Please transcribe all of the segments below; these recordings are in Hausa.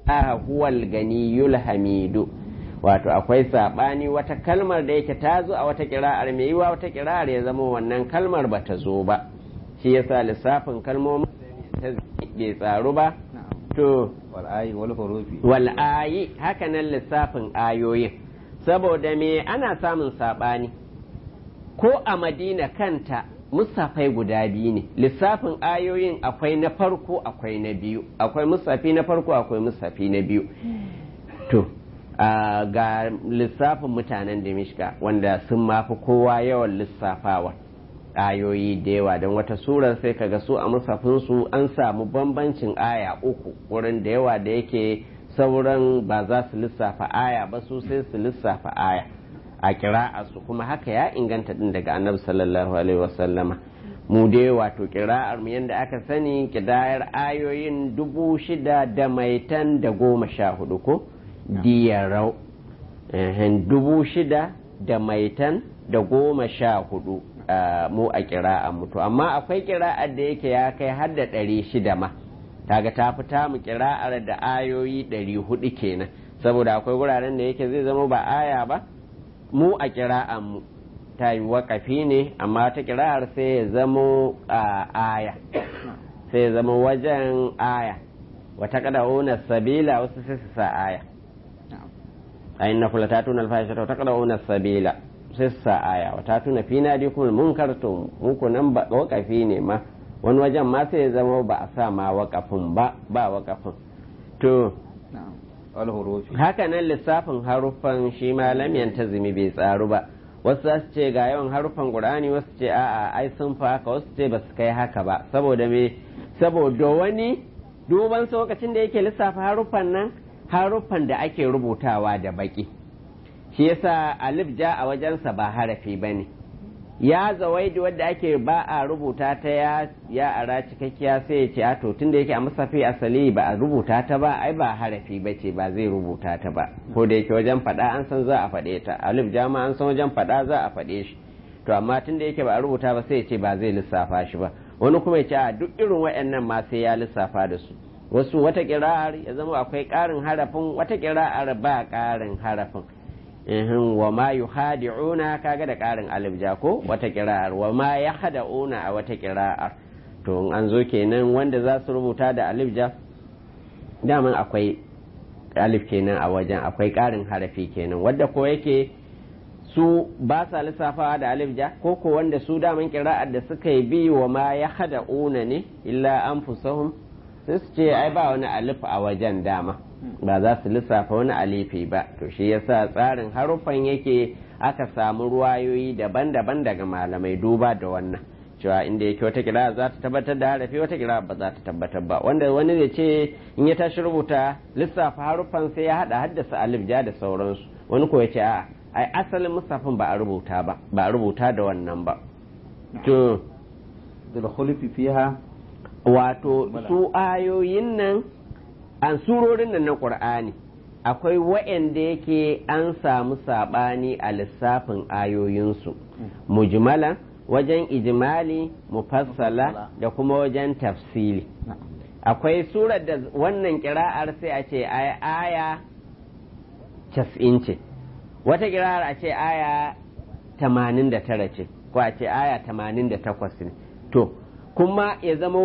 huwal ganiyul hamidu wato akwai sabani wata kalmar da yake ta zo a wata kira'ar mai yiwa wata kira'ar ya zama wannan kalmar ba ta zo ba shi yasa lissafin kalmomin ta bai tsaru ba to wal'ayi wal hurufi wal'ayi haka nan lissafin ayoyin saboda me ana samun sabani ko a madina kanta musafai guda biyu ne lissafin ayoyin akwai na farko akwai na biyu akwai musafi na farko akwai musafi na biyu to ga lissafin mutanen da wanda sun mafi kowa yawan lissafawa ayoyi da yawa don wata surar sai kaga su a musafinsu an samu bambancin aya uku wurin da yawa da yake sauran ba za su lissafa aya ba su sai su lissafa aya a kira'ar su kuma haka ya inganta din daga annabi sallallahu alaihi wasallama mu dai wato kira'ar mu yadda aka sani kidayar ayoyin dubu shida da maitan da goma sha hudu ko diyarau dubu shida da maitan da goma sha hudu mu a kira'ar mutu amma akwai kira'ar da yake ya kai har da ɗari shida ma kaga ta fita mu kira'ar da ayoyi ɗari hudu kenan saboda akwai wuraren da yake zai zama ba aya ba mu a kira'ar mu ta yi wakafi ne amma ta kira'ar sai ya zamo aya sai ya zama wajen aya wata kada sabila wasu sai su sa aya a inna kula ta tuna alfahishata wata kada una sabila sai su sa aya wata tuna fi na di kuma mun karto muku nan ba wakafi ne ma wani wajen ma sai ya zama ba a sa ma wakafin ba ba wakafin to wal hurufi haka nan lissafin haruffan shi ma lam yantazimi bai tsaru ba wasu za su ce ga yawan haruffan qur'ani wasu ce a'a ai sun fa haka wasu ce ba su kai haka ba saboda me saboda wani duban lokacin da yake lissafa haruffan nan haruffan da ake rubutawa da baki shi yasa alif ja a wajensa ba harafi bane ya zawaidi wadda ake ba a rubuta ta ya ya ara cikakkiya sai ya ce a to tunda yake a musafi asali ba a rubuta ta ba ai ba harafi ba ce ba zai rubuta ta ba ko da yake wajen faɗa an san za a faɗe ta alif jama an san wajen faɗa za a faɗe shi to amma tunda yake ba a rubuta ba sai ya ce ba zai lissafa shi ba wani kuma ya ce a duk irin waɗannan ma sai ya lissafa da su wasu wata kira'ar ya zama akwai ƙarin harafin wata kira'ar ba ƙarin harafin ihin wa ma yuhadi'una kaga da ƙarin alif ja ko wata kira'ar wa ma yahda'una a wata kira'ar to in an zo kenan wanda za su rubuta da alif ja daman akwai alif kenan a wajen akwai ƙarin harafi kenan wadda ko yake su ba sa lissafawa da alif ja ko ko wanda su daman kira'ar da suka yi bi wa ma yahda'una ne illa anfusahum sai su ce ai ba wani alif a wajen dama ba za su lissafa wani alifi ba to shi yasa tsarin haruffan yake aka samu ruwayoyi daban-daban daga malamai duba da wannan cewa inda yake wata kira za ta tabbatar da harafi wata kira ba za ta tabbatar ba wanda wani zai ce in ya tashi rubuta lissafa haruffan sai ya hada haddasa alif ja da sauransu wani ko ya ce a ai asalin musafin ba a rubuta ba ba a rubuta da wannan ba to bil khulfi fiha wato su ayoyin nan an surorin nan na ƙur'ani akwai wa'anda yake an samu saɓani a lissafin ayoyinsu mujmala wajen ijimali mufassala da kuma wajen tafsili akwai surar da wannan kira'ar sai a ce aya cas'in ce wata kira'ar a ce aya tamanin da tara ce ko a ce aya tamanin da takwas ne to kuma ya zama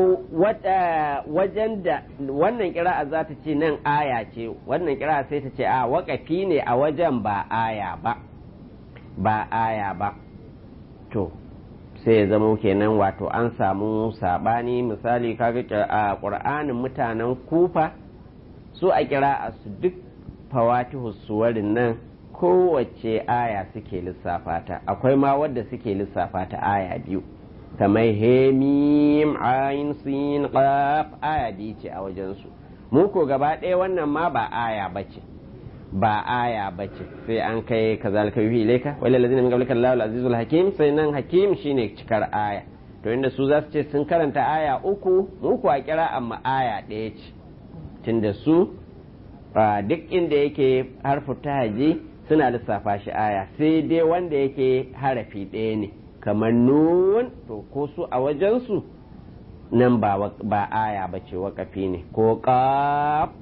wajen da wannan kira'a za ta ce nan aya ce wannan kira'a sai ta ce a wakafi ne a wajen ba aya ba ba aya ba to sai ya zama kenan wato an samu sabani misali kaga a ƙur'anin mutanen kufa su a kira'a su duk fawatihu suwarin nan kowace aya suke lissafa ta akwai ma wadda suke lissafa ta aya biyu kamar hemim ayin sin qaf aya biyu ce a wajensu mu ko gaba ɗaya wannan ma ba aya bace ba aya bace sai an kai kazalika yuhi ilaika wal ladina min qablika Allahu al-azizul hakim sai nan hakim shine cikar aya to inda su za su ce sun karanta aya uku mu ko a kira amma aya ɗaya ce tunda su duk inda yake harfu tahaji suna lissafa shi aya sai dai wanda yake harafi ɗaya ne kamar nun to ko su a wajensu nan ba aya ba ce wakafi ne ko ƙaf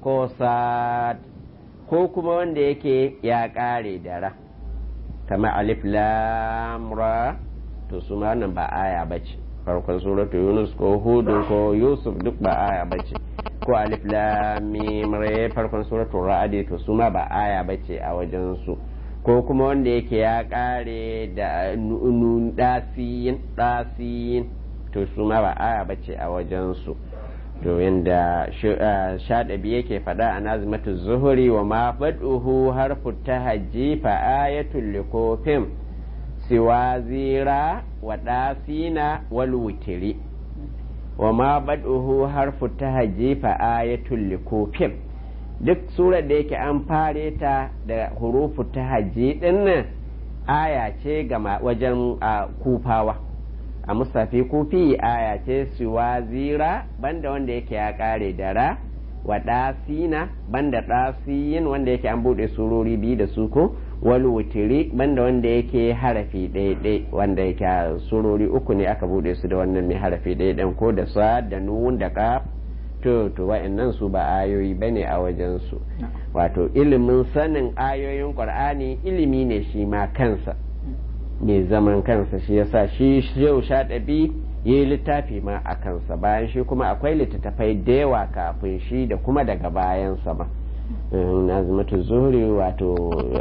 ko sad ko kuma wanda yake ya ƙare da ra kamar alif lam ra to su ma wannan ba aya bace farkon suratu yunus ko hudu ko yusuf duk ba aya bace ko alif lam mim ra farkon suratu ra'd to su ma ba aya bace a wajen su ko kuma wanda yake ya kare da nun dasiyin dasiyin to su ma ba aya bace a wajen su to yanda shaɗabi yake faɗa a nazimatu zuhuri wa ma faɗuhu harfu tahajji fa ayatul likofin siwa zira wa ɗasina wal wutiri wa ma baɗuhu harfu tahajji fa ayatul likofin duk surar da yake an fare ta da hurufu tahajji ɗin nan aya ce ga wajen kufawa a musafi kufi aya ce siwa zira banda wanda yake ya kare da ra wa ɗasina banda ɗasiyin wanda yake an buɗe surori biyu da su ko wal wutiri banda wanda yake harafi ɗaya wanda yake surori uku ne aka buɗe su da wannan mai harafi ɗaya ɗan ko da sa da nun da ƙaf to to wa'annan su ba ayoyi bane a wajen su wato ilimin sanin ayoyin qur'ani ilimi ne shi ma kansa mai zaman kansa shi yasa shi yau sha ɗabi ya yi littafi ma a kansa bayan shi kuma akwai littattafai da yawa kafin shi da kuma daga bayansa ba nazimatu zuhri wato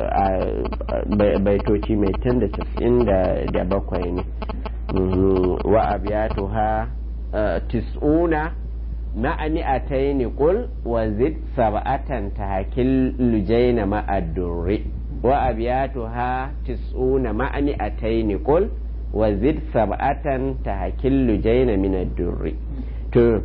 baitoci mai tan da casa'in da bakwai ne wa abiyatu ha tis'una ma'ani a taini kul wa zid sab'atan ta hakil lujaina ma'addurri wa abiyatuha tis'una ma'ani ataini qul wa zid sab'atan tahkillu jayna min ad-durri to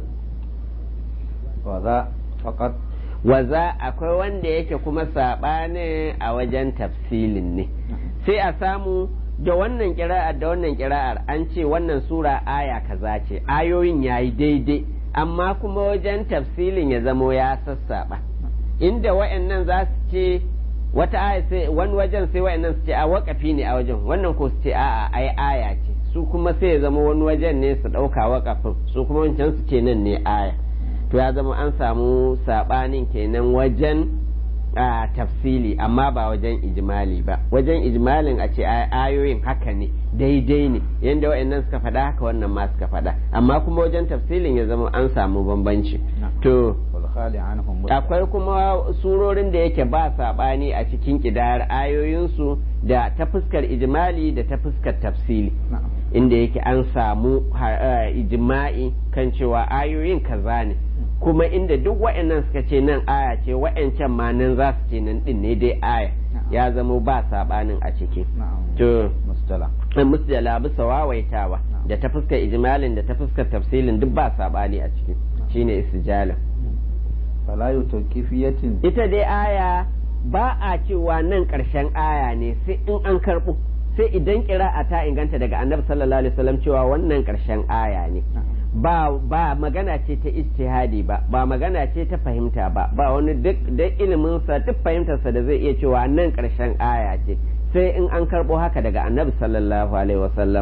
wa za faqat wa za akwai wanda yake kuma sabani a wajen tafsilin ne sai a samu da wannan kira'ar da wannan kira'ar an ce wannan sura aya kaza ce ayoyin yayi daidai amma kuma wajen tafsilin ya zamo ya sassaba inda wayannan za su ce wata aya sai wani wajen sai wa'annan su ce a wakafi ne a wajen wannan ko su ce a'a ai aya ce su kuma sai ya zama wani wajen ne su ɗauka wakafin su kuma wancan su ce nan ne aya to ya zama an samu sabanin kenan wajen a tafsili amma ba wajen ijimali ba wajen ijmalin a ce ayoyin haka ne daidai ne yadda wa'annan suka faɗa haka wannan ma suka faɗa amma kuma wajen tafsilin ya zama an samu bambanci to akwai kuma surorin da yake ba saɓani a cikin ƙidayar ayoyinsu da ta fuskar ijimali da ta fuskar tafsili inda yake an samu ijima'i kan cewa ayoyin kaza ne kuma inda duk wa'annan suka ce nan aya ce wa'ancan ma nan za su ce nan din ne dai aya ya zamo ba saɓanin a ciki to musdala bisa wawaitawa da ta fuskar ijmalin da ta fuskar tafsilin duk ba saɓani a ciki shine istijala falayu tawqifiyatin ita dai aya ba a cewa nan ƙarshen aya ne sai in an karɓo sai idan ƙira'a ta inganta daga annabi sallallahu alaihi wasallam cewa wannan ƙarshen aya ne ba ba magana ce ta ijtihadi ba ba magana ce ta fahimta ba ba wani duk da ilimin sa duk fahimtar sa da zai iya cewa nan ƙarshen aya ce sai in an karɓo haka daga annabi sallallahu alaihi wasallam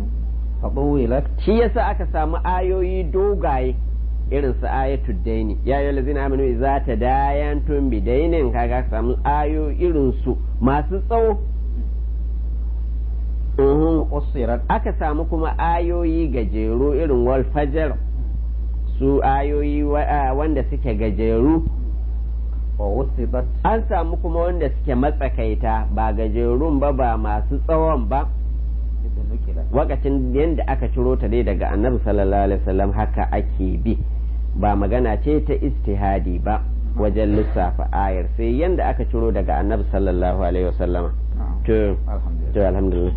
shi yasa aka samu ayoyi dogaye irin su ayatul daini ya yi lazina aminu za ta dayantum bi dainin kaga samu ayo irin su masu tsawo aka samu kuma ayoyi gajeru irin wal fajar su ayoyi wanda suke gajeru an samu kuma wanda suke matsakaita ba gajerun ba ba masu tsawon ba wakacin yadda aka ciro ta dai daga annabi sallallahu alaihi wasallam haka ake bi ba magana ce ta istihadi ba wajen lissafa ayar sai yadda aka ciro daga annabi sallallahu alaihi wasallama to alhamdulillah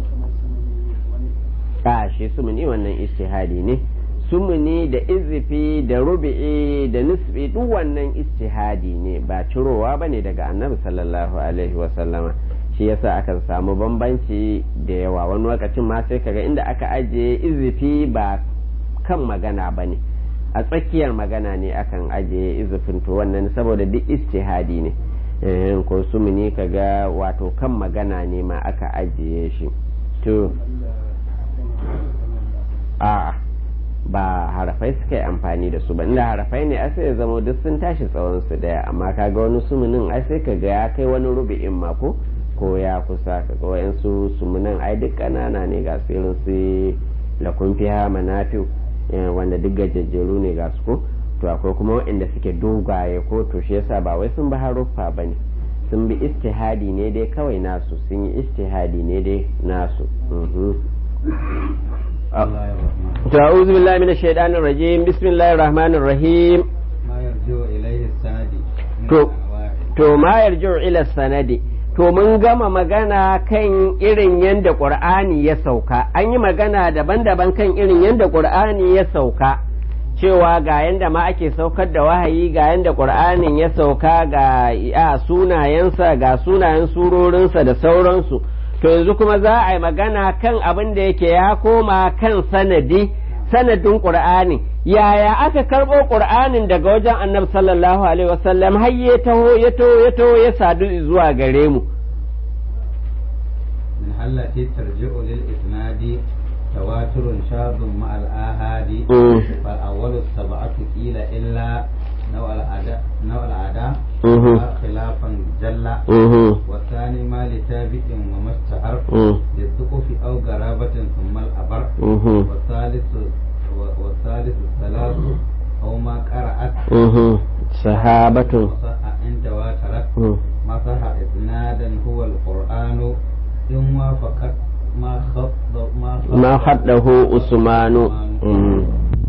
a shi sumuni wannan istihadi ne sumuni da izifi da rubi'i da nisbi duk wannan istihadi ne ba cirowa ba ne daga annabi sallallahu alaihi wasallama shi yasa akan samu bambanci da yawa wani lokacin ma sai kaga inda aka ajiye izifi ba kan magana ba ne a tsakiyar magana ne akan ajiye izifin to wannan saboda duk istihadi ne ko sumuni kaga wato kan magana ne ma aka ajiye shi to a ba harafai suka yi amfani da su ba inda harafai ne ai sai ya zama duk sun tashi tsawon su daya amma kaga wani sumunin ai sai ka ga ya kai wani rubi'in ma ko ko ya kusa ka ga wayansu sumunan ai duk kanana ne ga su irin su lakun fiha manafi wanda duk gajejjeru ne ga su ko to akwai kuma waɗanda suke dogaye ko to shi yasa ba wai sun bi haruffa ba ne sun bi istihadi ne dai kawai nasu sun yi istihadi ne dai nasu ta'udhu billahi minash shaitanir rajim bismillahir rahmanir rahim ما يرجو إليه السند من to الأنواع. to ma yarju ila sanadi to mun gama magana kan irin yadda qur'ani ya sauka an yi magana daban-daban kan irin yadda qur'ani ya sauka cewa ga yadda ma ake saukar da wahayi ga yadda qur'anin ya sauka ga a sunayensa ga sunayen surorinsa da sauransu to yanzu kuma za a yi magana kan abin da yake ya koma kan sanadi sanadin qur'ani yaya aka karɓo qur'anin daga wajen annabi sallallahu alaihi wasallam har ya taho ya taho ya taho ya sadu zuwa gare mu من التي ترجع للإسناد تواتر شاذ مع الآهاد مم. فالأول السبعة قيل إلا نوع الأداء نوع الأداء مهم. خلافا جل Mhm, والثاني ما لتابع وما اشتهر mhm, للثقف أو قرابة ثم الأبر mhm, والثالث والثالث الثلاث أو ما قرأت mhm. sahabatun وصح إن تواترت mhm. ما صح إسنادا هو القرآن إن وافقت ما خط ما خط ma haddahu usmanu mhm.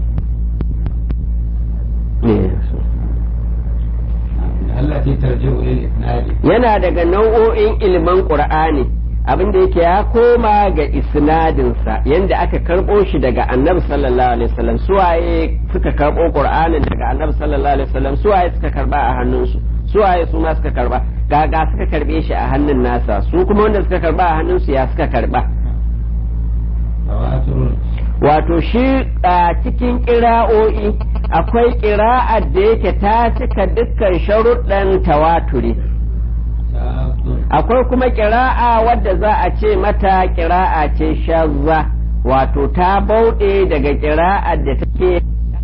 Yes. التي ترجع للإسناد yana daga nau'o'in ilman qur'ani abin da yake ya koma ga isnadinsa yanda aka karɓo shi daga annabi sallallahu alaihi wasallam suwaye suka karɓo qur'anin daga annabi sallallahu alaihi wasallam suwaye suka karba a hannunsu suwaye su ma suka karba gaga suka karbe shi a hannun nasa su kuma wanda suka karba a hannunsu ya suka karba تواتر wato shi a cikin ƙira'o'i akwai ƙira'ar da yake ta cika dukkan sharuɗan tawaturi شاذ akwai kuma ƙira'a wadda za a ce mata ƙira'a ce shazza wato ta bauɗe daga ƙira'ar da take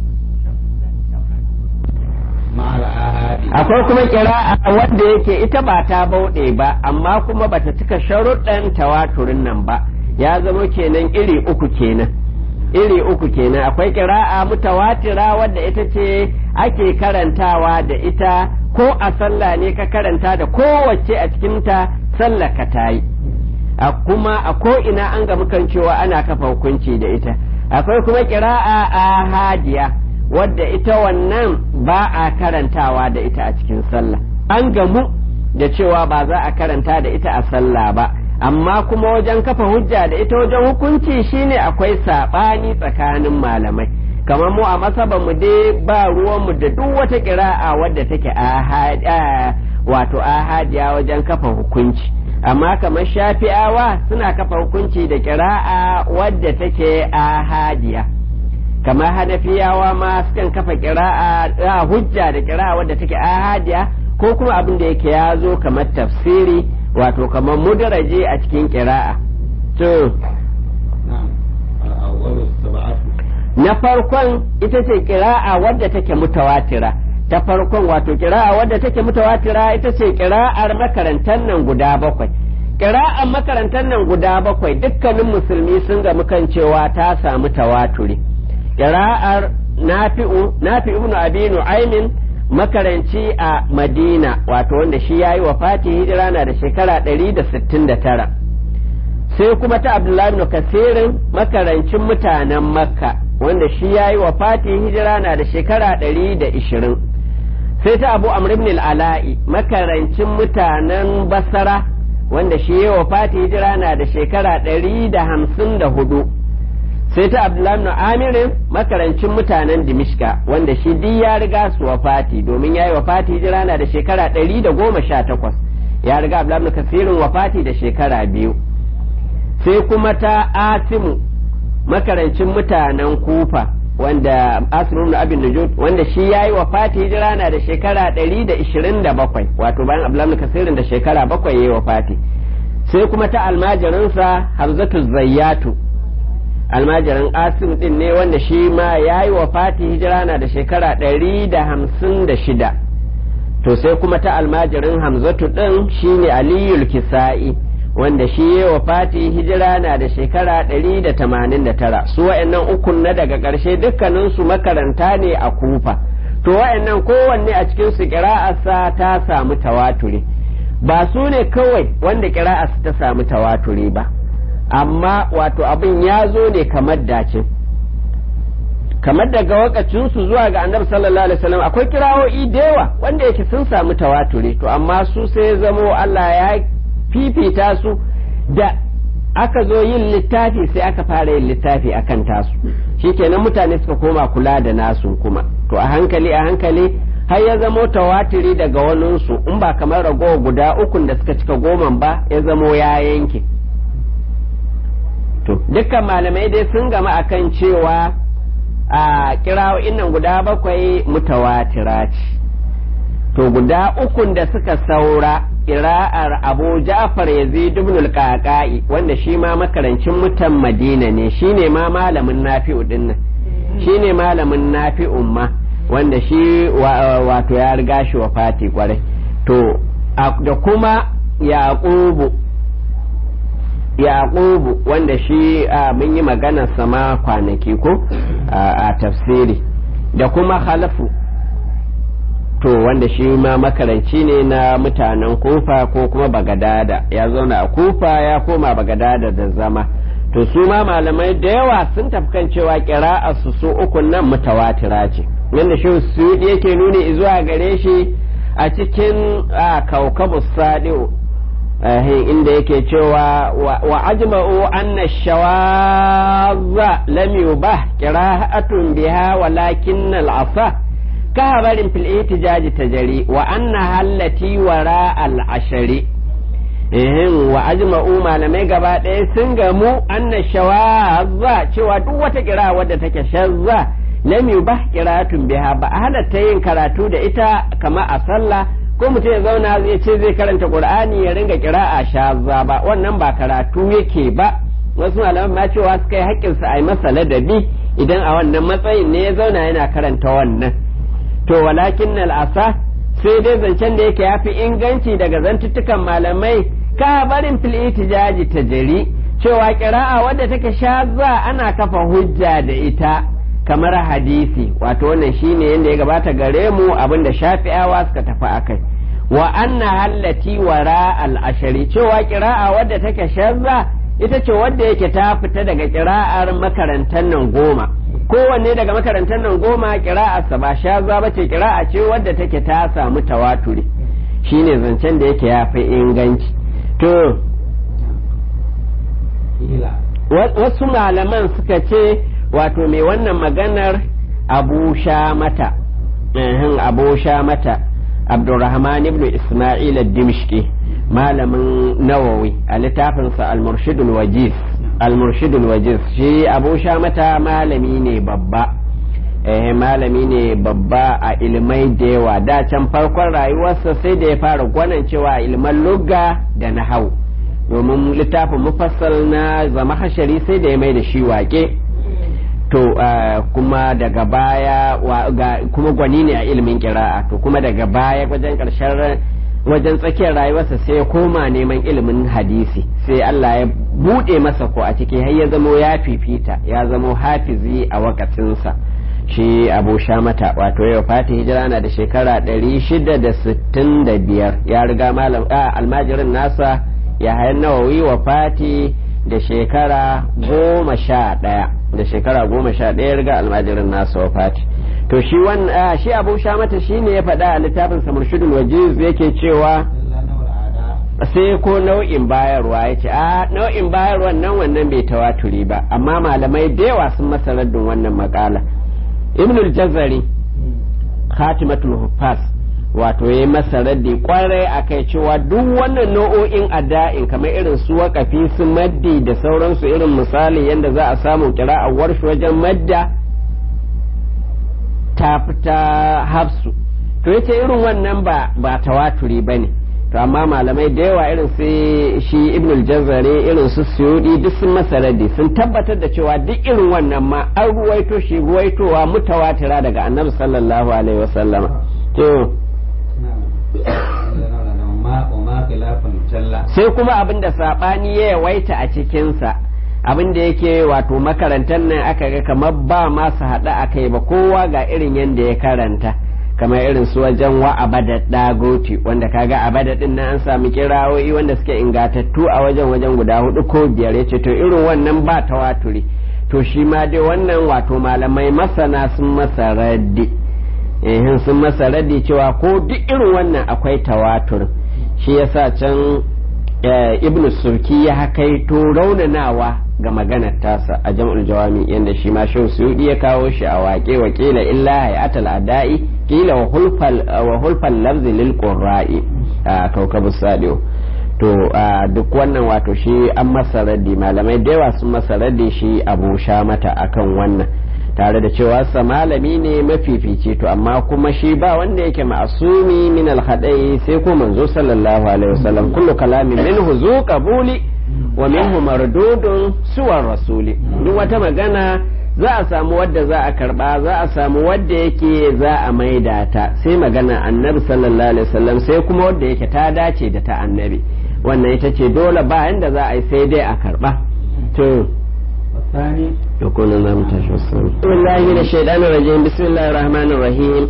مع الآهاد akwai kuma ƙira'a wadda yake ita ba ta bauɗe ba amma kuma bata cika sharuɗan tawaturin nan ba ya zama kenan iri uku kenan iri uku kenan akwai ƙira'a mutawatira wadda ita ce ake karantawa da ita ko a sallah ne ka karanta da kowace a cikinta sallah ka ta yi a kuma a ko ina an ga mukan cewa ana kafa hukunci da ita akwai kuma ƙira'a ahadiya wadda ita wannan ba a karantawa da ita a cikin sallah an gamu da cewa ba za a karanta da ita a sallah ba amma kuma wajen kafa hujja da ita wajen hukunci shine akwai saɓani tsakanin malamai kamar mu a masaba mu dai ba ruwanmu da duk wata ƙira'a wadda take ahad- ah, wato ahadiya wajen kafa hukunci amma kamar shafi'awa suna kafa hukunci da ƙira'a wadda take ahadiya kamar hanafiyawa ma sukan kafa ƙira'a a hujja da ƙira'a wadda take ahadiya ko kuma abin da yake ya zo kamar tafsiri wato kamar mudaraje a cikin ƙira'a to نعم الأول السبعة na farkon ita ce ƙira'a wadda take mutawatira ta farkon wato ƙira'a wadda take mutawatira ita ce ƙira'ar makarantar nan guda bakwai ƙira'ar makarantar nan guda bakwai dukkanin musulmi sun ga kan cewa ta samu tawaturi ƙira'ar nafi'u nafi'u ibn abi nu'aymin makaranci a madina wato wanda shi yayi wafati hijira na da shekara 169 sai kuma ta abdullahi ibn kasirin makarancin mutanen makka wanda shi ya yi wa fati hijira na da shekara ɗari da ishirin sai ta abu amr ibn ala'i makarancin mutanen basara wanda shi ya yi wa fati hijira na da shekara ɗari da hamsin da hudu sai ta abdullahi ibn amirin makarancin mutanen dimishka wanda shi duk ya riga su wa fati domin ya yi wa fati hijira na da shekara ɗari da goma sha takwas ya riga abdullahi ibn kasirin wa fati da shekara biyu sai kuma ta asimu makarancin mutanen kufa wanda asimu na abin nujud wanda shi ya yi wa fati hijira na da shekara 127 wato bayan abdullahi kasirin da shekara bakwai ya yi wa fati sai kuma ta almajirinsa hamzatu zayyatu almajirin asim din ne wanda shi ma ya yi wa fati hijira na da shekara ɗari da hamsin da shida to sai kuma ta almajirin hamzatu din shine aliyul kisa'i wanda shi ya wa fati hijira na da shekara ɗari da tamanin da tara su wa'annan ukun na daga ƙarshe dukkaninsu makaranta ne a kufa to wa'annan kowanne a cikin su ƙira'arsa ta samu tawaturi ba su ne kawai wanda ƙira'arsa ta samu tawaturi ba amma wato abin ya zo ne kamar dace kamar daga wakacinsu zuwa ga annabi sallallahu alaihi wasallam akwai kirawo'i da yawa wanda yake sun samu tawaturi to amma su sai zamo Allah ya fifita su da aka zo yin littafi sai aka fara yin littafi akan tasu shikenan mutane suka koma kula da nasu kuma to a hankali a hankali har ya zamo tawatiri daga waninsu in ba kamar ragowa guda ukun da suka cika goman ba ya zamo ya yanke to dukkan malamai dai sun gama akan cewa a kirawo'in nan guda bakwai mutawatira ce to guda ukun da suka saura kira'ar abu ja'far yazid ibn al-qaqai wanda shi ma makarancin mutan madina ne shine ma malamin nafi'u dinnan shine malamin nafi'un ma wanda shi wato ya riga shi wa fati kwarai to da kuma yaqubu yaqubu wanda shi mun yi magana sama kwanaki ko a tafsiri da kuma halafu to wanda shi ma makaranci ne na mutanen kufa ko kuma bagadada ya zauna a kufa ya koma bagadada da zama to su ma malamai da yawa sun tafkan cewa kira'a su su ukun nan mutawatira ce yadda shi su yake nuni zuwa gare shi a cikin kaukabu sadi'u inda yake cewa wa ajma'u anna shawaza lam yubah qira'atun biha walakin al-asa كهبر في الاحتجاج تجري وأنها التي وراء العشر wa ajma'u malamai gaba ɗaya sun gamu anna shawazza cewa duk wata kira wadda take shazza lam yubah qira'atun biha ba a halatta yin karatu da ita kama a sallah ko mutum ya zauna zai ce zai karanta qur'ani ya ringa qira'a shazza ba wannan ba karatu yake ba wasu malaman ma cewa suka yi haƙƙinsa a yi masa ladabi idan a wannan matsayin ne ya zauna yana karanta wannan to walakin al'asa sai dai zancen da yake yafi inganci daga zantuttukan malamai ka barin fil itijaji ta jari cewa kira'a wadda take shazza ana kafa hujja da ita kamar hadisi wato wannan shine yadda ya gabata gare mu abinda shafi'awa suka tafi akai wa anna hallati wara al-ashari cewa kira'a wadda take shazza ita ce wadda yake ta fita daga kira'ar makarantar nan goma kowanne daga makarantar nan goma kira'arsa ba shaza ba ce kira'a ce wadda take ta samu tawaturi shine zancen da yake ya fi inganci to wasu malaman suka ce wato mai wannan maganar abu sha mata abu sha mata abdurrahman ibn isma'il ad-dimshqi malamin nawawi a littafinsa al-murshidul wajiz al-murshidul wajiz shi abu sha mata malami ne babba eh malami ne babba a ilmai da yawa da can farkon rayuwarsa sai da ya fara gwanan cewa ilman lugga da nahau domin littafin mufassal na zama hashari sai da ya mai da shi wake to kuma daga baya kuma gwani ne a ilimin kira'a to kuma daga baya wajen karshen wajen tsakiyar rayuwarsa sai ya koma neman ilimin hadisi sai Allah ya buɗe masa ko a ciki har ya zamo ya fifita ya zamo hafizi a wakatinsa shi abu shamata wato yau fati hijira na da shekara 665 ya riga malam almajirin nasa ya hayan nawawi wa fati da shekara goma sha ɗaya da shekara goma sha ɗaya riga almajirin nasa wa fati to shi wannan shi abu shamata shi ne ya faɗa a littafin samurshidul wajiz yake cewa sai ko nau'in bayarwa ya ce a nau'in bayarwan nan wannan bai tawaturi ba amma malamai da yawa sun masa raddin wannan makala ibnul jazari khatimatul huffaz wato ya yi masa raddi kwarai a kai cewa duk wannan nau'o'in ada'in kamar irin su waƙafi su maddi da sauransu irin misali yadda za a samu kira'awar shi wajen madda ta fita hafsu to yace irin wannan ba ba tawaturi ba ne to amma malamai da yawa irin su shi ibnul jazari irin su suyudi duk sun masa raddi sun tabbatar da cewa duk irin wannan ma an ruwaito shi ruwaitowa mutawatira daga annabi sallallahu alaihi wasallama to sai kuma abin da sabani ya yawaita a cikinsa abin da yake wato makarantar nan aka ga kamar ba masu haɗa a kai ba kowa ga irin yadda ya karanta kamar irin su wajen wa abada dagoti wanda kaga abada din nan an sami kirawoyi wanda suke ingatattu a wajen wajen guda hudu ko biyar yace to irin wannan ba tawaturi to shi ma dai wannan wato malamai masana sun masa raddi eh sun masa raddi cewa ko duk irin wannan akwai tawatur shi yasa can ibnu surki ya hakaito raunanawa ga maganar tasa a jam'ul jawami yanda shi ma shehu suyudi ya kawo shi a waƙe wa kila illa hayatul adai kila wa hulfal wa hulfal lafzi lil qurra'i a kaukabu sadio to duk wannan wato shi an masa raddi malamai da yawa sun masa raddi shi abu sha mata akan wannan tare da cewa sa malami ne mafifici to amma kuma shi ba wanda yake ma'asumi min alhadai sai ko manzo sallallahu alaihi wasallam kullu kalamin minhu zu qabuli wa minhu mardudun suwar rasuli duk wata magana za a samu wadda za a karba za a samu wadda yake za a maida ta sai magana annabi sallallahu alaihi wasallam sai kuma wadda yake ta dace da ta annabi wannan ita ce dole ba inda za a yi sai dai a karba to والثاني يكون الله متشوى بسم الله من الشيطان الرجيم بسم الله الرحمن الرحيم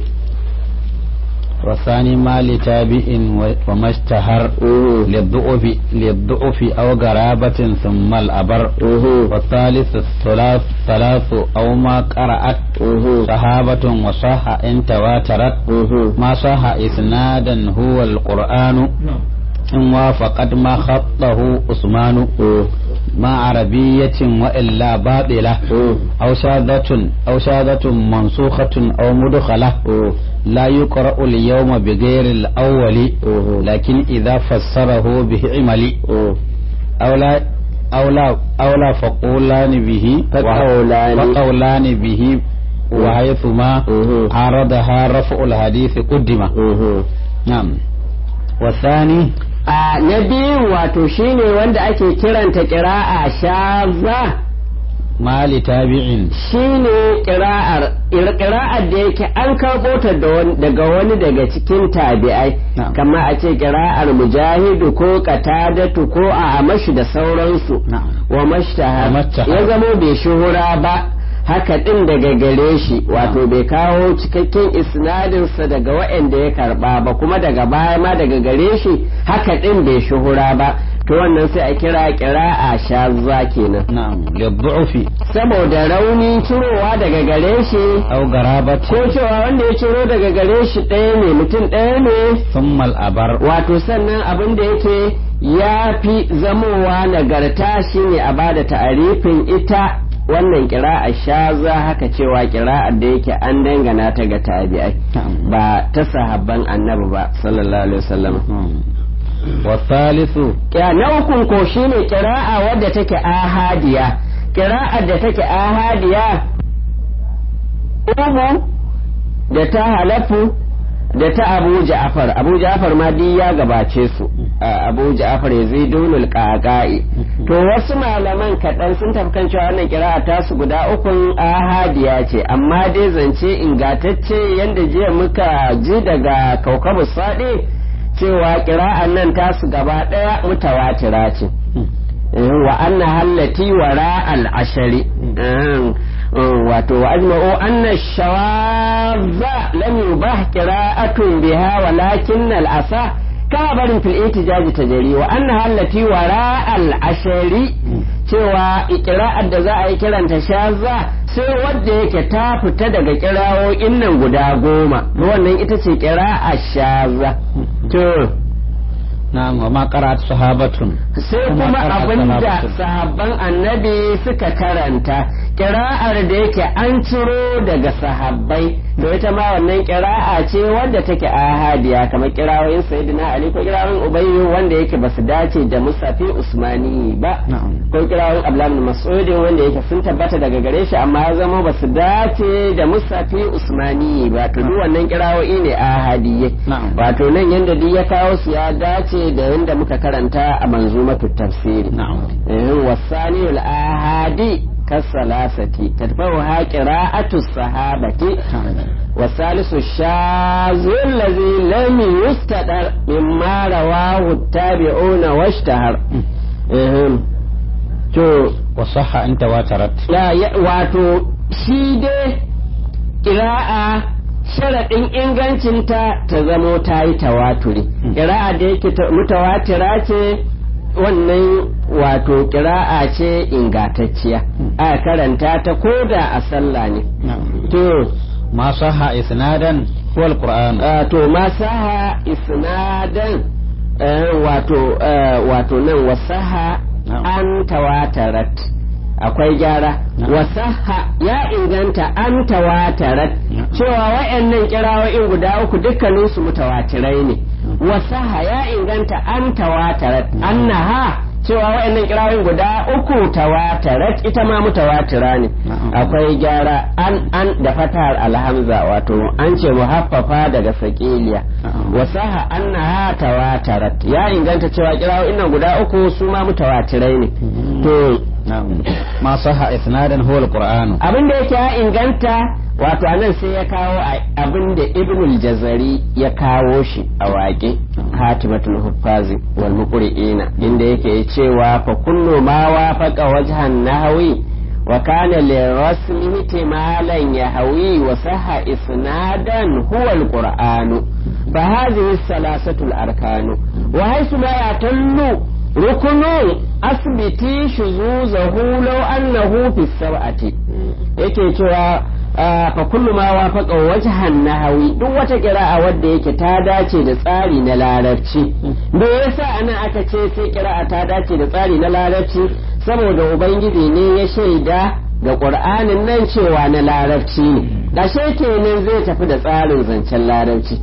والثاني ما لتابع وما اشتهر للضعف للضعف أو قرابة ثم الأبر والثالث الثلاث ثلاث أو ما قرأت صحابة وصح إن تواترت ما صح إسنادا هو القرآن إن وافقت ما خطه عثمان ما عربية وإلا باطلة أو شاذة أو شاذة منسوخة أو مدخلة لا يقرأ اليوم بغير الأول لكن إذا فسره به عملي أو لا أو لا أو لا فقولان به فقولان فقولان به وحيثما عرضها رفع الحديث قدم نعم والثاني a na biyu wato shine wanda ake kiranta kira'a shaza mali tabi'in shine kira'ar kira'ar da yake an karɓo ta daga wani daga cikin tabi'ai kama a ce kira'ar mujahidu ko katadatu ko a amashi da sauransu wa mashtahar ya zamo bai shuhura ba haka ɗin daga gare shi wato bai kawo cikakken isnadinsa daga waɗanda ya karɓa ba kuma daga baya ma daga gare shi haka ɗin bai shuhura ba to wannan sai a kira kira a shazza kenan na'am liddu'fi saboda rauni cirowa daga gare shi aw garabati ko cewa wanda ya ciro daga gare shi ɗaya ne mutum ɗaya ne thumma al-abar wato sannan abin da yake ya fi zamowa nagarta shine a bada ta'arifin ita wannan kira'a shaza haka cewa kira'ar da yake an dangana ta ga tabi'ai ba ta sahabban annabi ba sallallahu alaihi wasallam wasalisu ya na ukun ko shine kira'a wadda take ahadiya kira'ar da take ahadiya umu da ta halafu da ta abu ja'far abu ja'far ma duk ya gabace su abu ja'far yazidunul qaqai to wasu malaman kaɗan sun tafi kan cewa wannan kira'a ta su guda ukun ahadiya ce amma dai zance ingatacce yanda jiya muka ji daga kaukabu sadi cewa kira'an nan ta su gaba ɗaya mutawatira ce wa anna hallati wara al-ashari wato wa ajma'u anna shawadha lam yubah qira'atun biha walakin al-asa kabarin fil itijaji tajari wa anna hallati wara al-ashari cewa qira'ar da za a yi kiranta shazza sai wadda yake ta fita daga kirawoyin nan guda goma wannan ita ce qira'a shazza to na'am wa ma qara'at sahabatun sai kuma abinda sahabban annabi suka karanta kira'ar da yake an ciro daga sahabbai to ita ma wannan kira'a ce wanda take ahadiya kamar kirawoyin sayyidina ali ko kirawoyin ubayyu wanda yake basu dace da musafi usmani ba ko kirawoyin abdullah bin mas'ud wanda yake sun tabbata daga gare shi amma ya zama basu dace da musafi usmani ba to duk wannan kirawoyi ne ahadiyye wato nan yanda duk ya kawo su ya dace da yanda muka karanta a manzumatu tafsiri wasani al-ahadi كالثلاثة تتبعها قراءة الصحابة والثالث الشاذ الذي لم يستدر مما رواه التابعون واشتهر to wasaha an tawatarat ya wato shi dai ƙira'a sharaɗin ingancinta ta zamo ta yi tawaturi ƙira'a da yake mutawatira ce wannan wato kira'a ce ingatacciya a karanta ta koda a sallah ne to ma saha isnadan huwa alquran to ma saha isnadan wato wato nan wasaha an tawatarat akwai gyara wasaha ya inganta an tawatarat cewa wayannan kirawoyin guda uku dukkaninsu mutawatirai ne wasaha ya inganta an tawatarat annaha cewa wa'annan kirawoyin guda uku tawatarat ita ma mutawatira ne akwai gyara an an da fatar alhamza wato an ce muhaffafa daga sakiliya wasaha annaha tawatarat ya inganta cewa kirawoyin nan guda uku su ma mutawatirai ne to ma saha isnadan huwa alquran abin da yake ya inganta wato anan sai ya kawo abin da ibnul jazari ya kawo shi a waƙe hatimatul huffazi wal muqri'ina inda yake cewa fa kullu ma wafaqa wajhan nahwi wa kana li rasmi ihtimalan yahwi wa sahha isnadan huwa alquran fa hadhihi salasatu arkanu wa haythu ma yatallu rukunu asbiti shuzuzahu law annahu fi sab'ati yake cewa fa kullu ma wafaqa wajhan nahawi duk wata qira'a wadda yake ta dace da tsari na larabci me yasa anan aka ce sai qira'a ta dace da tsari na larabci saboda ubangiji ne ya shaida ga qur'anin nan cewa na larabci ne da kenan zai tafi da tsarin zancen larabci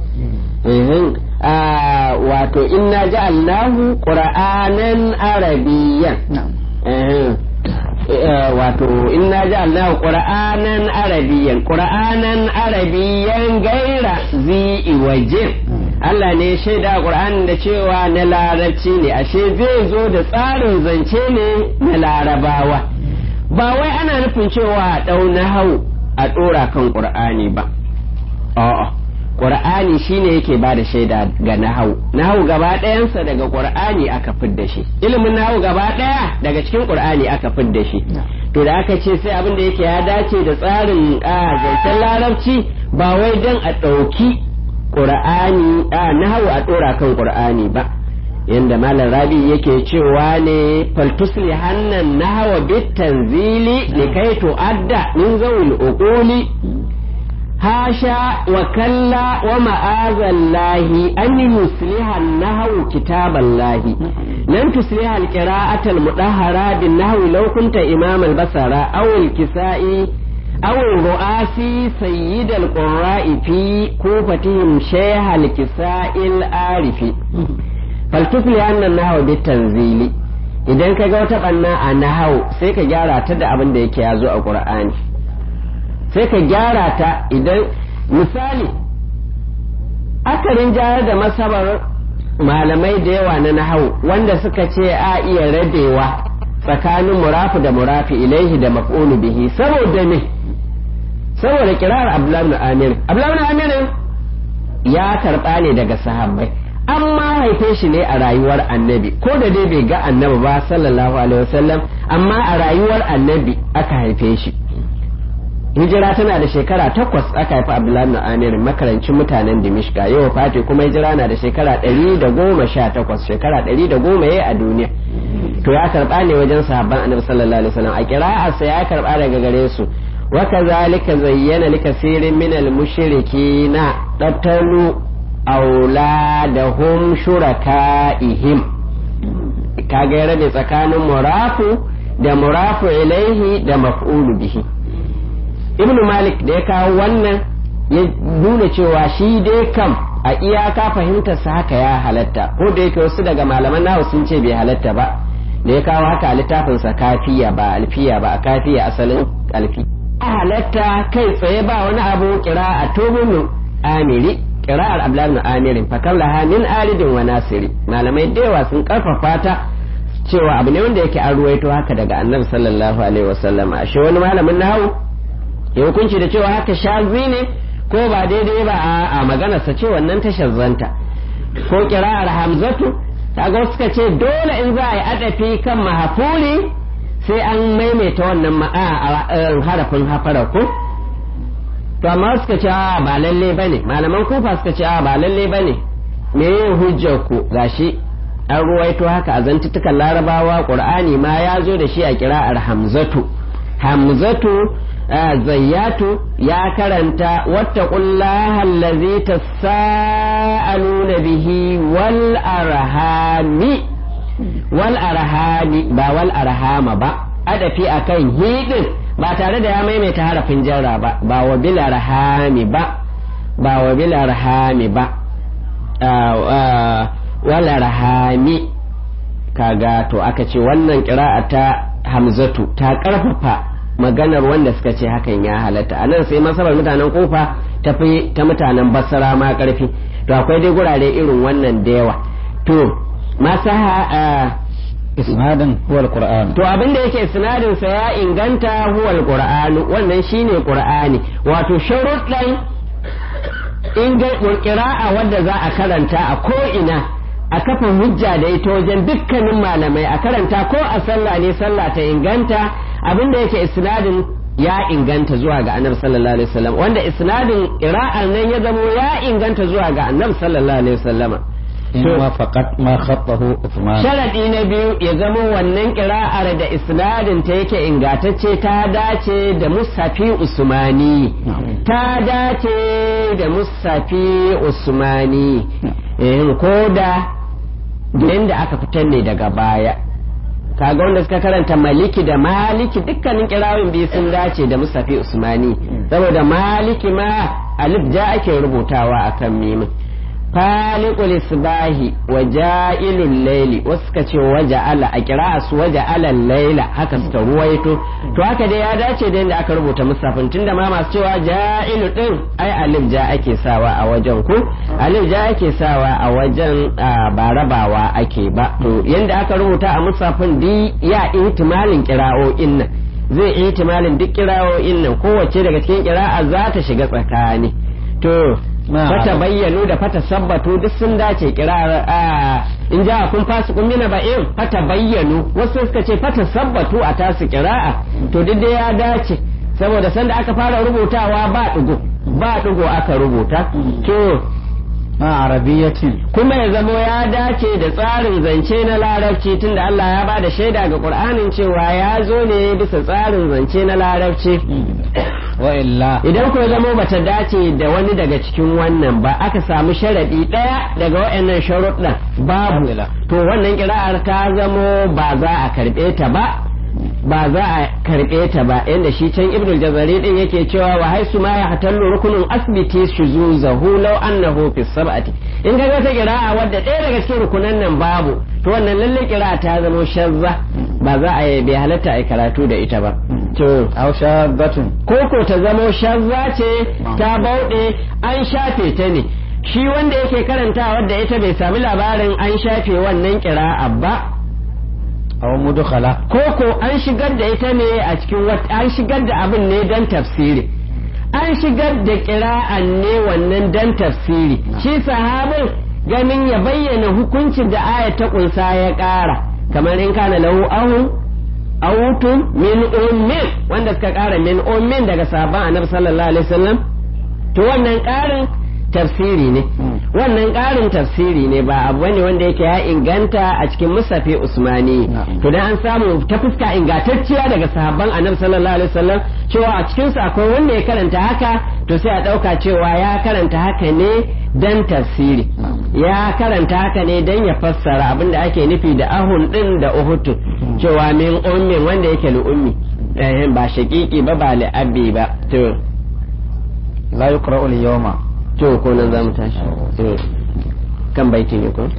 wato inna ja'alnahu qur'anan arabiyyan wato inna ja'alnahu qur'anan arabiyyan qur'anan arabiyyan gaira zi wajin Allah ne shaida Qur'an da cewa na larabci ne ashe zai zo da tsarin zance ne na larabawa ba wai ana nufin cewa a ɗau na hau a ɗora kan Qur'ani ba a'a Qur'ani shine yake ba da shaida ga nahau nahau gaba ɗayansa daga Qur'ani aka fidda shi ilimin nahau gaba ɗaya daga cikin Qur'ani aka fidda shi to da aka ce sai abin da yake ya dace da tsarin zancen larabci ba wai dan a ɗauki Qur'ani nahau a ɗora kan Qur'ani ba yanda malam rabi yake cewa ne faltusli hannan nahawa bit tanzili likai tu'adda min zawil uquli hasha wa kalla wa ma'azallahi an yusliha an-nahwu kitaballahi lan tusliha al-qira'ata al-mudahhara bin nahwi law kunta imam al-basara aw al-kisa'i aw ru'asi sayyid al-qurra'i fi kufatihim shaykh al-kisa'i al-arifi faltusli anna an-nahwa bit-tanzili idan kaga wata banna a nahwu sai ka gyara ta da abin da yake yazo a qur'ani sai ka gyara ta idan misali akarin jayar da masabar malamai da yawa na nahawu wanda suka ce a iya rabewa tsakanin murafu da murafi ilaihi da maf'ulu bihi saboda me saboda kirar abdullahi ibn amir abdullahi ibn amir ya karba ne daga sahabbai amma haife shi ne a rayuwar annabi ko da dai bai ga annabi ba sallallahu alaihi wasallam amma a rayuwar annabi aka haife shi hijira tana da shekara takwas aka haifi abdullahi na amir makarancin mutanen dimishka yau fati kuma hijira na da shekara ɗari da goma sha takwas shekara ɗari da goma ya a duniya to ya karɓa ne wajen sahabban annabi sallallahu alaihi wasallam a kira'arsa ya karɓa daga gare su wa kazalika zayyana likasirin min al-mushrikina dabtalu auladahum shuraka'ihim kaga ya rabe tsakanin murafu da murafu ilaihi da maf'ulu bihi ibn malik da ya kawo wannan ya nuna cewa shi dai kam a iyaka fahimtarsa haka ya halatta ko da yake wasu daga malaman nawa sun ce bai halatta ba da ya kawo haka a littafinsa kafiya ba alfiya ba a kafiya asalin alfi a halatta kai tsaye ba wani abu kira a tobin amiri kira'ar abdullahi amirin fakar laha min aridin wa nasiri malamai da yawa sun karfafa ta cewa abu ne wanda yake an ruwaito haka daga annabi sallallahu alaihi wasallam ashe wani malamin nahawu ya hukunci da cewa haka shazi ne ko ba daidai ba a maganarsa ce wannan ta shazzanta ko kira'ar hamzatu kaga wasu suka ce dole in za a yi adafi kan mahafuli sai an maimaita wannan harafin hafara ko to amma suka ce a ba lalle bane malaman kufa suka ce a ba lalle bane me yin hujjar ku gashi an ruwaito haka a zantutukan larabawa qur'ani ma ya zo da shi a kira'ar hamzatu hamzatu zayyatu ya karanta wattaqullaha allazi tasaaluna bihi wal arhami wal arhami ba wal arhama ba adafi akan hidin ba tare da ya maimaita harafin jarra ba ba wa bil arhami ba ba wa bil arhami ba wal arhami kaga to aka ce wannan qira'a ta hamzatu ta karfafa maganar wanda suka ce hakan ya halatta a nan sai masabar mutanen kofa tafi ta mutanen basara ma karfi to akwai dai gurare irin wannan da yawa to masaha isnadin huwal qur'an to abin da yake sinadin sa ya inganta huwal qur'an wannan shine qur'ani wato sharuɗan qira'a wanda za a karanta a ko ina a kafa hujja da ita wajen dukkanin malamai a karanta ko a sallah ne sallah ta inganta abin da yake isnadin ya inganta zuwa ga annabi sallallahu alaihi wasallam wanda isnadin qira'ar nan ya zamo ya inganta zuwa ga annabi sallallahu alaihi wasallama in ma faqat ma khattahu Uthman sharadi na biyu ya zamo wannan qira'ar da isnadin ta yake ingantacce ta dace da mushafi usmani ta dace da mushafi usmani eh ko da da aka fitar ne daga baya kaga wanda suka karanta maliki da maliki dukkanin kirawin biyu sun dace da musafi usmani saboda maliki ma alif ja ake rubutawa akan mimin faliqul isbahi wa ja'ilul layli wasu suka ce waja'ala a kira su waja'ala layla haka suka ruwaito to haka dai ya dace da yadda aka rubuta musafin tunda ma masu cewa ja'ilu din ai alif ja ake sawa a wajen ku alif ja ake sawa a wajen ba rabawa ake ba to yadda aka rubuta a musafin di ya ihtimalin kira'o'in nan zai ihtimalin duk kira'o'in nan kowace daga cikin kira'a za ta shiga tsakani to fata bayyanu da fata sabbatu duk sun dace kirar a in ja kun fasu kun mina ba'in fata bayyanu wasu suka ce fata sabbatu a tasu kira'a to duk dai ya dace saboda sanda aka fara rubutawa ba dugo ba dugo aka rubuta to ma arabiyatin kuma ya zamo ya dace da tsarin zance na larabci tunda Allah ya ba da shaida ga Qur'anin cewa ya zo ne bisa tsarin zance na larabci wa illa idan ko zamo bata dace da wani daga cikin wannan ba aka samu sharadi daya daga waɗannan sharuɗan babu to wannan kira'ar ta zamo ba za a karɓe ta ba ba za a karɓe ta ba inda shi can ibnul jazari din yake cewa wa haisu ma ya hatallu rukunin asbiti shuzuzahu law annahu fi sab'ati in ga wata kira'a wadda ɗaya daga cikin rukunan nan babu to wannan lalle kira'a ta zama shazza ba za a bai halatta a karatu da ita ba to aw shaddatun koko ta zama shazza ce ta bauɗe an shafe ta ne shi wanda yake karanta wadda ita bai sami labarin an shafe wannan kira'a ba aw mudkhala koko an shigar da ita ne a cikin an shigar da abin ne dan tafsiri an shigar da kira'an ne wannan dan tafsiri shi sahabin ganin ya bayyana hukuncin da aya ta kunsa ya ƙara kamar in kana lahu ahu awutun min ummin wanda suka ƙara min ummin daga sabon annabi sallallahu alaihi wasallam to wannan ƙarin tafsiri ne wannan ƙarin tafsiri ne ba abu ne wanda yake ya inganta a cikin musafi usmani to dan an samu ta fuska ingantacciya daga sahabban annabi sallallahu alaihi wasallam cewa a cikin su akwai wanda ya karanta haka to sai a ɗauka cewa ya karanta haka ne dan tafsiri ya karanta haka ne dan ya fassara abin da ake nufi da ahun din da uhutun cewa min ummin wanda yake lu'ummi ba shaƙiƙi ba ba li'abbi ba to la yuqra'u al-yawma to ko nan zamu tashi kan baiti ne ko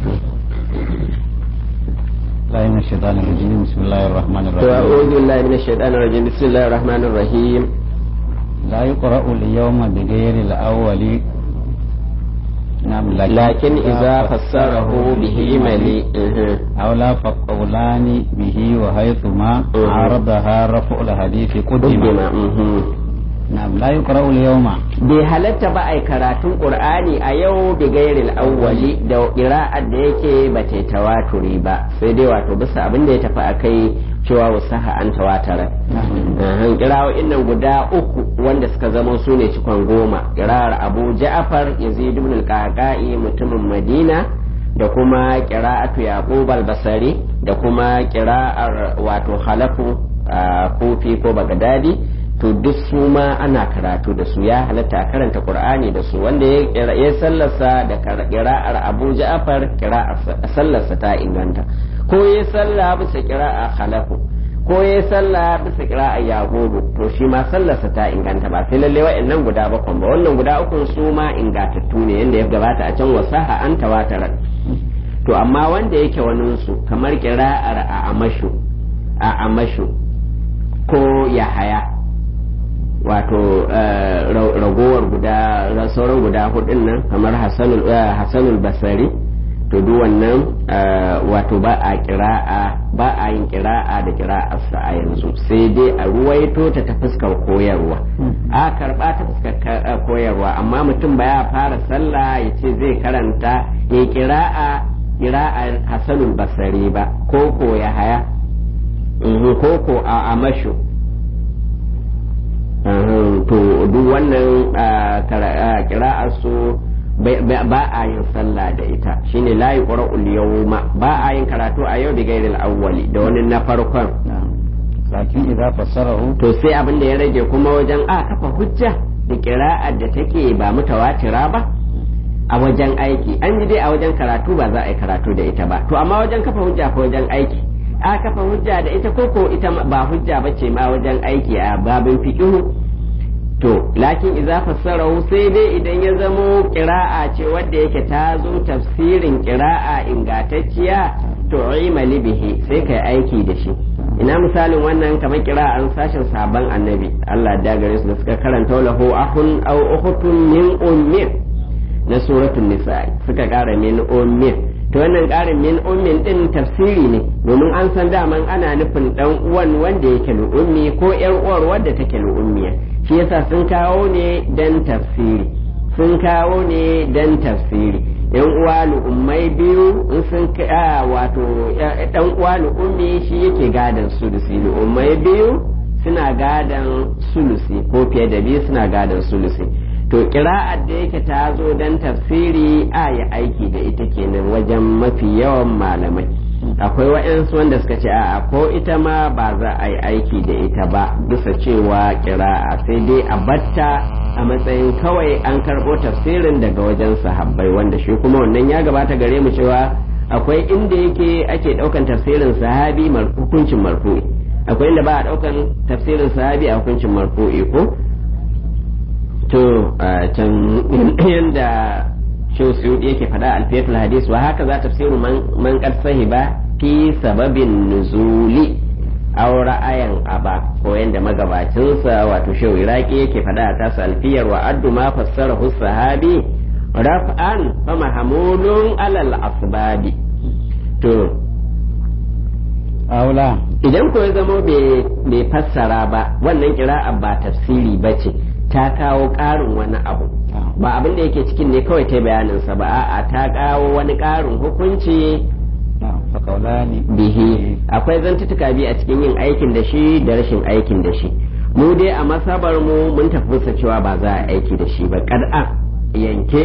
لا من الشيطان الرجيم بسم الله الرحمن to الرحيم a'udhu billahi minash shaitanir rajim bismillahir rahmanir rahim لا يقرأ اليوم بغير الأول نعم lakin idza fassarahu bihi mali أو لا فقولان به وحيثما مه. عارضها رفع الحديث قدم Uddima, mhm. نعم لا يقرأ اليوم bai halatta ba a yi karatun qur'ani a yau bi gairil awwali da qira'ar da yake ba ta tawaturi ba sai dai wato bisa abin da ya tafi akai cewa wasaha an tawatara Ahan, kira'o'in nan guda uku wanda suka zama su ne cikon goma kira'ar abu ja'far yazid ibn al-qaqai mutumin madina da kuma kira'atu yaqub al-basri da kuma kira'ar wato halafu a kofi ko bagadadi to duk su ma ana karatu da su ya halatta a karanta qur'ani da su wanda ya ya sallarsa da kar- kira'ar abu ja'far kira'ar sallarsa ta inganta ko ya salla bisa kira'a halafu ko ya salla bisa kira'a yagogo to shi ma sallarsa ta inganta ba sai lalle wa'annan guda bakwai ba wannan guda ukun su ma ingatattu ne yanda ya gabata a can wasaha an tawatarar to amma wanda yake waninsu kamar kira'ar a amashu a amashu ko yahaya wato eh, ra- ragowar guda ra- sauran guda hudun nan kamar hassanul eh, hassanul basari to duk wannan eh, wato ba a kira'a ba a yin kira'a da kira'arsa a yanzu sai dai a ruwaito ta ta fuskar koyarwa a karba ta fuskar ka- eh, koyarwa amma mutum ba ya fara sallah ya ce zai karanta ya kira'a kira'ar hassanul basari ba ko ko ya haya Mhm, ko ko a amashu Ahun, to duk wannan ah, kara- ah, kira'ar su bai- bai- ba a yin sallah da ita shine la yuqra'ul yawma ba a yin karatu a yau da gairil awwali da wani na farkon لكن إذا فسره to sai abin da ya rage kuma wajen a kafa hujja da kira'ar da take ba mutawatira ba a wajen aiki an ji dai a wajen karatu ba za a yi karatu da ita ba to amma wajen kafa hujja ko wajen aiki a kafa hujja da ita koko ita ma- ba hujja ba ce ma wajen aiki a babin fiqhu to lakin idza fassarahu sai dai idan ya zamo qira'a ce wadda yake ta zo tafsirin qira'a ingantacciya to imali bihi sai kai aiki da shi ina misalin wannan kamar qira'an sashin sabon annabi Allah da gare su da suka karanta lahu ahun aw ukhtun min ummin na suratul nisa suka kara min ummin to wannan karin min ummin din tafsiri ne domin an san daman ana nufin dan uwan wanda yake ummi ko yar uwar wadda take ummiya shi yasa sun kawo ne dan tafsiri sun kawo ne dan tafsiri yan uwa ummai biyu in sun ka wato dan uwa ummi shi yake gadan sulusi ummai biyu suna gadan sulusi ko fiye da biyu suna gadan sulusi to kira'ar da yake ta zo don tafsiri a yi aiki da ita kenan wajen mafi yawan malamai akwai waɗansu wanda suka ce a ko ita ma ba za a yi aiki da ita ba bisa cewa kira'a sai dai a batta a matsayin kawai an karɓo tafsirin daga wajen sahabbai wanda shi kuma wannan ya gabata gare mu cewa akwai inda yake ake ɗaukan tafsirin sahabi mar- hukuncin marfu'i akwai inda ba a ɗaukan tafsirin sahabi a hukuncin marfu'i ko to a can yanda shehu suyudi yake faɗa alfiyatul hadis wa haka za tafsiru man man qad sahiba fi sababin nuzuli aw ra'ayan aba ko yanda magabacinsa wato shehu iraki yake faɗa a tasa alfiyar wa addu ma fassarahu sahabi raf'an fa mahmulun alal asbabi to أولى idan ko ya zama bai fassara ba wannan kira'a ba tafsiri ba ce ta kawo ƙarin wani abu ba abin da yake cikin ne kawai ta bayaninsa ba a'a ta kawo wani ƙarin hukunci نعم فقولان bihi akwai zantutuka biyu a cikin yin aikin da shi da rashin aikin da shi mu dai a masabar mu mun tafi bisa cewa ba za a aiki da shi ba kad'a yanke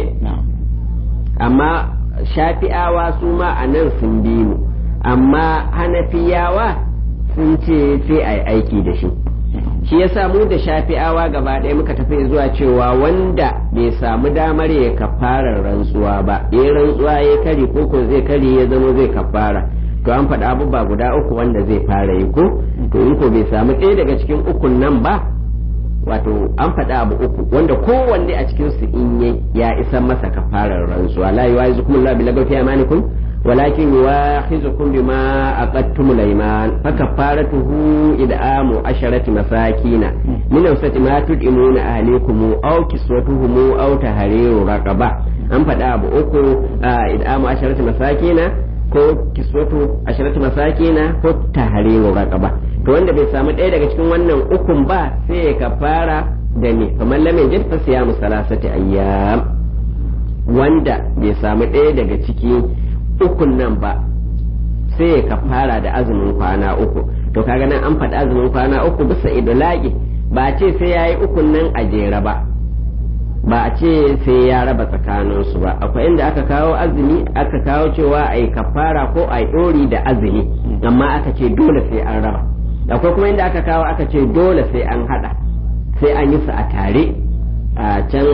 amma shafi'awa su ma a nan sun bi mu amma hanafiyawa sun ce sai a yi aiki da shi shi ya mu da shafi'awa gaba ɗaya muka tafi zuwa cewa wanda bai samu damar ya kafara rantsuwa ba ya rantsuwa ya kari ko ko zai kari ya zama zai kafara to an faɗa abubuwa guda uku wanda zai fara yi ko to in ko bai samu ɗaya daga cikin ukun nan ba wato an faɗa abu uku wanda kowanne a cikin su in yi ya isa masa kafarar rantsuwa la yuwazikum Allah bilaga fi amanikum walakin yuwakhizukum bima aqadtum al-ayman fa kafaratuhu id'amu asharati masakina min awsati ma tud'imuna ahlikum aw kiswatuhum aw tahriru raqaba an faɗa abu uku id'amu asharati masakina ko kiswatu asharati masakina ko tahriru raqaba to wanda bai samu ɗaya daga cikin wannan ukun ba sai ya kafara da ne kamar lamin jin fa siyamu salasati ayyam wanda bai samu ɗaya daga ciki ukun nan ba sai ya kafara da azumin kwana uku to kaga nan an faɗi azumin kwana uku bisa idolagi ba ce sai ya yi ukun nan a jere ba ba a ce sai ya raba tsakaninsu ba akwai inda aka kawo azumi aka kawo cewa a yi kafara ko a yi ɗori da azumi amma aka ce dole sai an raba akwai kuma inda aka kawo aka ce dole sai an hada sai an yi su a tare a can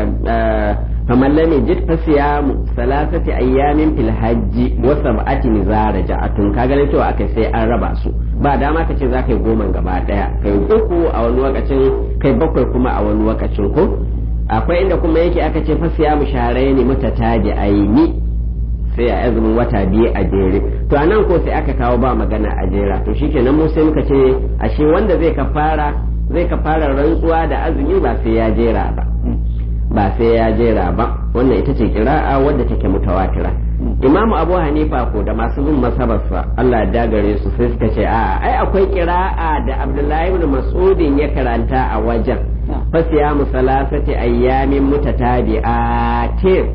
kamar lami jid fa siyamu salasati ayyamin fil hajji wa sab'ati nizara ja'atun ka ganin cewa akai sai an raba su ba dama ka ce zaka yi goma gaba daya kai uku a wani lokacin kai bakwai kuma a wani lokacin ko akwai inda kuma yake aka ce fa siyamu sharai ne mutataji aini sai a azumin wata biyu a jere to anan ko sai aka kawo ba magana a jera to shikenan mu sai muka ce ashe wanda zai kafara zai kafara rantsuwa da azumi ba sai ya jera ba ba sai ya jera ba wannan ita ce kira'a wadda take mutawatira imamu abu hanifa ko da masu bin masabarsa Allah ya dagare su sai suka ce a ai akwai kira'a da abdullahi ibn mas'udin ya karanta a wajen fasiyamu salasati ayyamin mutatabi'atin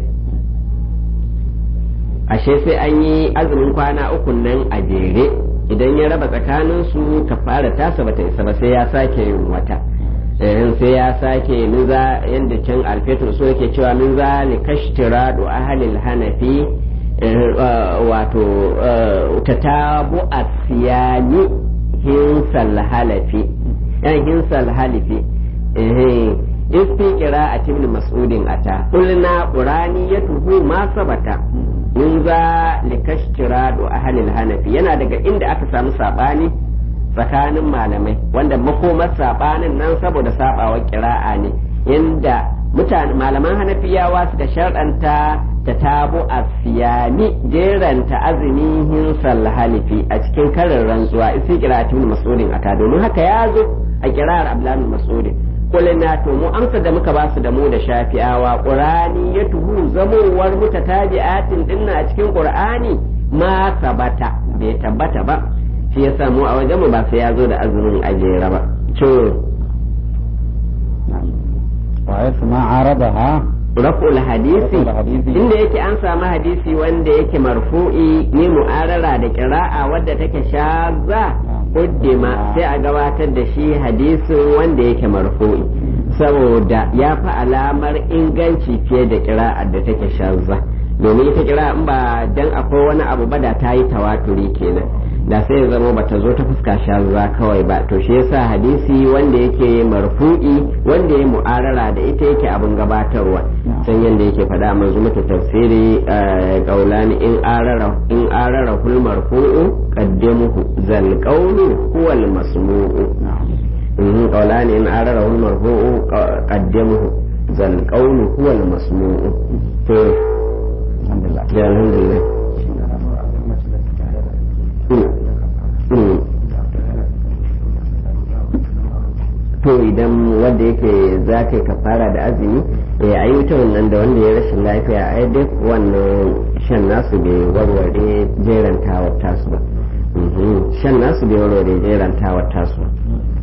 ashe sai an yi azumin kwana uku nan a jere idan ya raba tsakanin su kafara tasa bata isa ba sai ya sake yin wata sai ya sake min za yanda can alfetur so yake cewa min za li kashtiradu ahlil hanafi wato tatabu asiyani hinsal halafi yan hinsal halifi isti qira'at ibn mas'udin ata qulna quraniyatuhu ma sabata min za likashtiradu ahlil hanafi yana daga inda aka samu sabani tsakanin malamai wanda makomar sabanin nan saboda sabawar kira'a ne inda mutane malaman hanafiyawa suka sharɗanta ta tabo a siyami jeranta azumin hinsal halifi a cikin karin rantsuwa isi kiratun masudin aka domin haka ya zo a kirar abdullahi masudin kulina to mu amsa da muka basu da mu da shafi'awa qur'ani ya tuhu zamowar mutatabi'atin dinna a cikin qur'ani ma sabata bai tabbata ba shi yasa mu a wajen mu ba sai ya zo da azumin ajera ba to wa ma aradaha raf'ul hadisi inda yake an samu hadisi wanda yake marfu'i ne mu'arara da kira'a wadda take shazza uddima sai a gabatar da shi hadisin wanda yake marfu'i saboda ya fi alamar inganci fiye da kira'ar da take shazza domin ita kira in ba dan akwai wani abu ba da ta yi tawaturi kenan da sai ya zama bata zo ta fuska shazza kawai ba to shi yasa hadisi wanda yake marfu'i wanda ya mu'arara da ita yake abin gabatarwa san yanda yake faɗa manzo mata tafsiri qaulani in arara in arara kul marfu'u qaddamuhu zal qawlu huwa al masmu'u in qaulani in arara kul marfu'u qaddamuhu zal qawlu huwa al masmu'u to alhamdulillah alhamdulillah to idan wanda yake za ka ka fara da azumi ya yi wuta wannan da wanda ya rashin lafiya ai duk wannan shan nasu bai warware jerantawar tasu ba shan nasu bai warware jerantawar tasu ba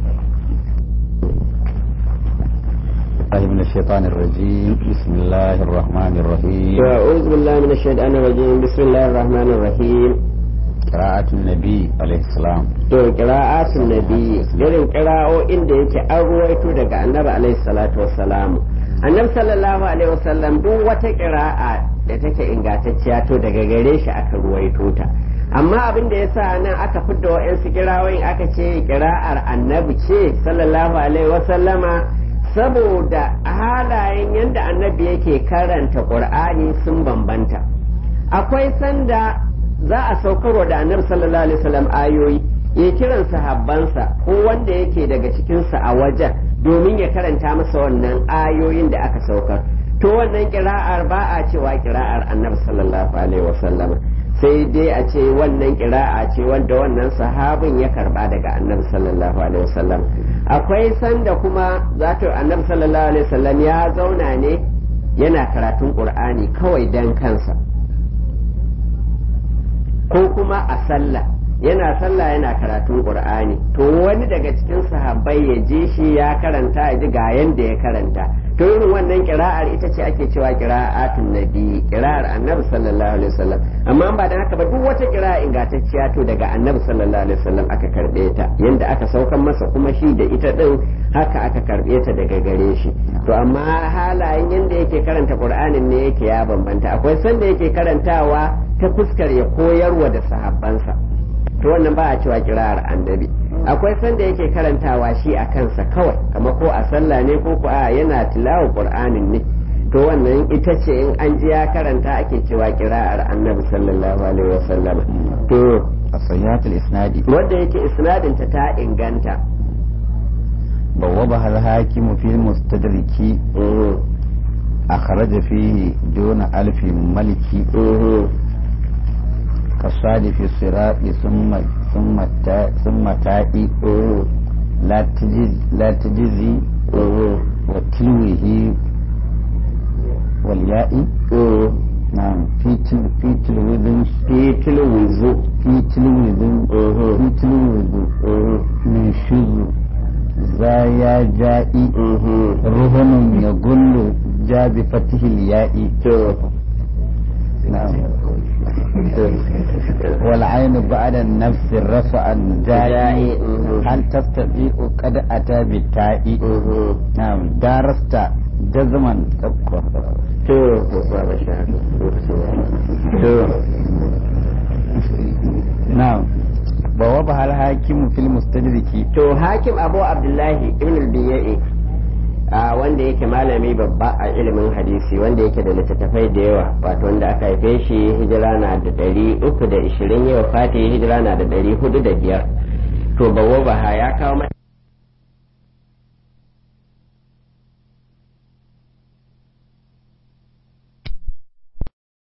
الله من الشيطان الرجيم بسم الله الرحمن الرحيم أعوذ بالله من الشيطان الرجيم بسم الله الرحمن الرحيم قراءة النبي عليه السلام to qira'atun nabi irin qira'o'in da yake an ruwaito daga annabi alaihi salatu wassalam annabi sallallahu alaihi wasallam duk wata ƙira'a da take ingantacciya to daga gare shi aka ruwaito ta amma abin da yasa nan aka fidda wa'yansu kirawoyin aka ce kira'ar annabi ce sallallahu alaihi wasallama saboda halayen yadda annabi yake karanta qur'ani sun bambanta akwai sanda za a saukarwa da annabi sallallahu alaihi wasallam ayoyi ya kiran sahabbansa ko wanda yake daga cikinsa a wajen domin ya karanta masa wannan ayoyin da aka saukar to wannan kira'ar ba a cewa kira'ar annabi sallallahu alaihi wasallam sai dai a ce wannan kira'a ce wanda wannan sahabin ya karba daga annabi sallallahu alaihi wasallam akwai sanda kuma zato annabi sallallahu alaihi wasallam ya zauna ne yana karatun qur'ani kawai dan kansa ko kuma a sallah yana sallah yana karatun qur'ani to wani daga cikin sahabbai ya je shi ya karanta ya ji ga yanda ya karanta to irin wannan kira'ar ita ce ake cewa kira'atun nabi kira'ar annabi sallallahu alaihi wasallam amma ba dan haka ba duk wata kira'a ingantacciya to daga annabi sallallahu alaihi wasallam aka karbe ta yanda aka saukan masa kuma shi da ita din haka aka karbe ta daga gare shi to amma halayen yanda yake karanta qur'anin ne yake ya bambanta akwai sanda yake karantawa ta fuskar ya koyarwa da sahabbansa to wannan ba a cewa kira'ar annabi akwai sanda yake karantawa shi a kansa kawai kama ko a sallah ne ko ko a yana tilawa qur'anin ne to wannan ita ce in an ji ya karanta ake cewa kira'ar annabi sallallahu alaihi wasallam to as-sayyatul isnadi wanda yake isnadin ta ta inganta بوابها الحاكم في المستدرك أخرج فيه دون ألف ملك كالصادف الصراط ثم ثم تا ثم تائي لا تجز لا تجزي وتلوه والياء نعم في تل في تلوذ في تلوذ في تلوذ في تلوذ من شذ زايا جائي رهن يقول جاء بفتح الياء نعم والعين بعد النفس رفع جائي هل تستطيع قد أتى بالتاء نعم درست جزما to to نعم بوابها الحاكم في المستدرك to hakim abu abdullahi ibn al-biya'i a wanda yake malami babba a ilimin hadisi wanda yake da littattafai da yawa wato wanda aka haife shi hijira na da ɗari uku da ishirin yau fati hijira na da ɗari hudu da biyar to bawo baha ya kawo